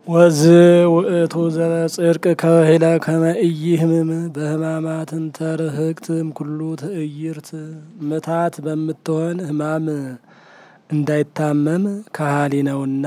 ወዝ ውእቱ ዘበጽድቅ ከህለ ከመ ኢይህምም በህማማትን ተርህቅትም ኩሉ ትዕይርት ምታት በምትሆን ህማም እንዳይታመም ከሃሊ ነውና።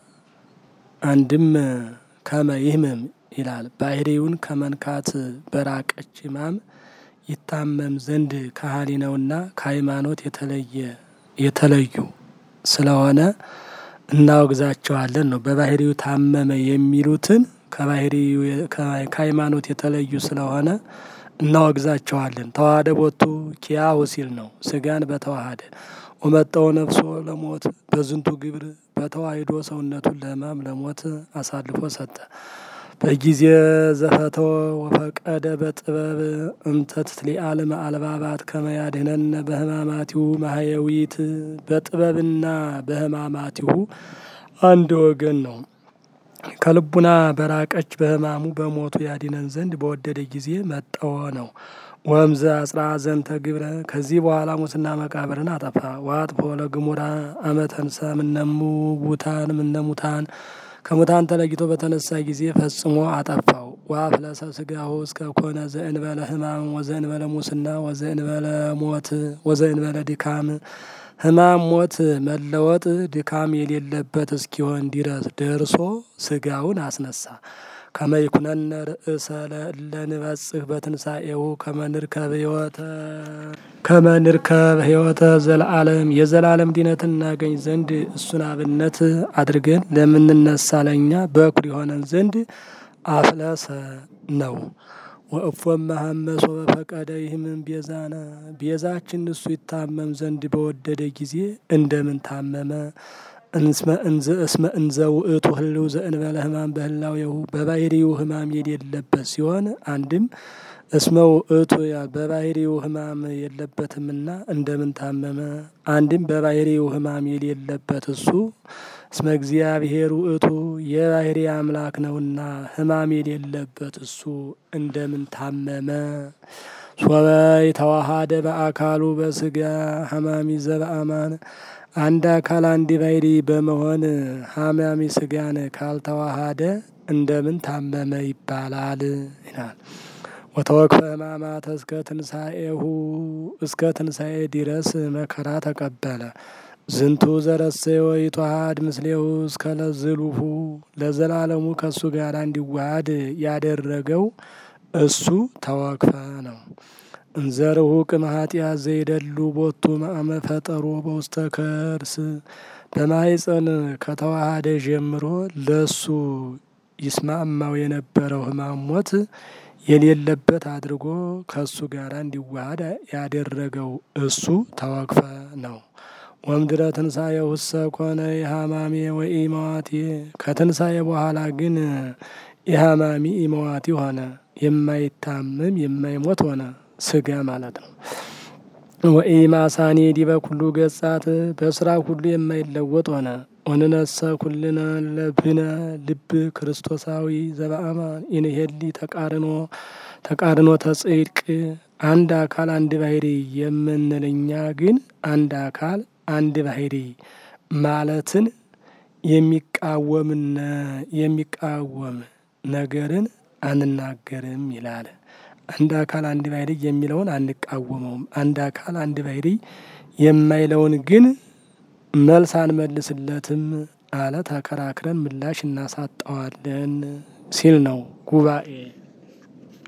አንድም ከመ ይህምም ይላል ባህሪውን ከመንካት በራቀች ህማም ይታመም ዘንድ ከሃሊ ነውና ከሃይማኖት የተለየ የተለዩ ስለሆነ እናወግዛቸዋለን ነው። በባህሪው ታመመ የሚሉትን ከባህሪው ከሃይማኖት የተለዩ ስለሆነ እናወግዛቸዋለን። ተዋህደ ቦቱ ኪያሁ ሲል ነው። ስጋን በተዋሃደ ወመጠው ነፍሶ ለሞት በዝንቱ ግብር በተዋሂዶ ሰውነቱን ለህማም ለሞት አሳልፎ ሰጠ። በጊዜ ዘፈተወ ወፈቀደ በጥበብ እምተት ሊአልም አልባባት ከመያድህነነ በህማማቲሁ ማህየዊት በጥበብና በህማማቲሁ አንድ ወገን ነው። ከልቡና በራቀች በህማሙ በሞቱ ያዲነን ዘንድ በወደደ ጊዜ መጠወ ነው። ወምዘ አጽራ ዘንተ ግብረ ከዚህ በኋላ ሙስና መቃብርን አጠፋ። ዋጥፎ ለግሙራ አመተንሳ ምነሙ ቡታን ምነሙታን ከሙታን ተለይቶ በተነሳ ጊዜ ፈጽሞ አጠፋው። ወአፍለሰ ስጋሁ እስከ ኮነ ዘእንበለ ህማም ወዘእንበለ ሙስና ወዘእንበለ ሞት ወዘእንበለ ድካም ህማም ሞት መለወጥ ድካም የሌለበት እስኪሆን ድረስ ደርሶ ስጋውን አስነሳ። ከመይኩነነ ርእሰ ለንበጽህ በትንሣኤሁ ከመንርከብ ህይወተ ከመንርከብ ህይወተ ዘለዓለም የዘላለም ድነትን እናገኝ ዘንድ እሱን አብነት አድርገን ለምንነሳ ለኛ በኩር የሆነን ዘንድ አፍለሰ ነው። ወእፎም መሐመሶ በፈቀደ ይህምን ቤዛነ ቤዛችን እሱ ይታመም ዘንድ በወደደ ጊዜ እንደምን ታመመ? እስመ እንዘ ውእቱ ህልው ዘእንበለ ህማም በህላዌሁ በባህሪው ህማም የሌለበት ሲሆን አንድም እስመ ውእቱ በባህሪው ህማም የለበትምና እንደምን ታመመ? አንድም በባህሪው ህማም የሌለበት እሱ እስመ እግዚአብሔር ውእቱ የባህሪ አምላክ ነውና ህማም የሌለበት እሱ እንደምን ታመመ? ሶበይ ተዋሃደ በአካሉ በስጋ ሀማሚ ዘበአማን አንድ አካል አንድ ባህሪ በመሆን ሀማሚ ስጋን ካልተዋሃደ እንደምን ታመመ ይባላል ይላል። ወተወክፈ ህማማተ እስከ ትንሣኤሁ እስከ ትንሣኤ ድረስ መከራ ተቀበለ። ዝንቱ ዘረሰየ ወይተዋሃድ ምስሌሁ እስከ ለዝሉሁ ለዘላለሙ ከእሱ ጋር እንዲዋሃድ ያደረገው እሱ ተወክፈ ነው። እንዘርሁቅ እምኃጢአት ዘይደሉ ቦቱ መአመ ፈጠሮ በውስተ ከርስ በማኅፀን ከተዋሃደ ጀምሮ ለሱ ይስማማው የነበረው ህማም ሞት የሌለበት አድርጎ ከእሱ ጋር እንዲዋሃድ ያደረገው እሱ ተወክፈ ነው። ወምድረ ትንሣኤ ውሰ ኮነ የሃማሜ ወኢመዋቴ ከትንሣኤ በኋላ ግን የሃማሚ ኢመዋቲ ሆነ። የማይታመም የማይሞት ሆነ። ስጋ ማለት ነው። ወኢማሳኔ ዲበ ኩሉ ገጻት በስራ ሁሉ የማይለወጥ ሆነ። ወንነሰ ኩልነ ለብነ ልብ ክርስቶሳዊ ዘበአማን ኢንሄሊ ተቃርኖ ተቃርኖ ተጽድቅ አንድ አካል አንድ ባህሪ የምንልኛ ግን አንድ አካል አንድ ባህሪ ማለትን የሚቃወምነ የሚቃወም ነገርን አንናገርም ይላል። አንድ አካል አንድ ባህሪ የሚለውን አንቃወመውም። አንድ አካል አንድ ባህሪ የማይለውን ግን መልስ አንመልስለትም አለ። ተከራክረን ምላሽ እናሳጠዋለን ሲል ነው ጉባኤ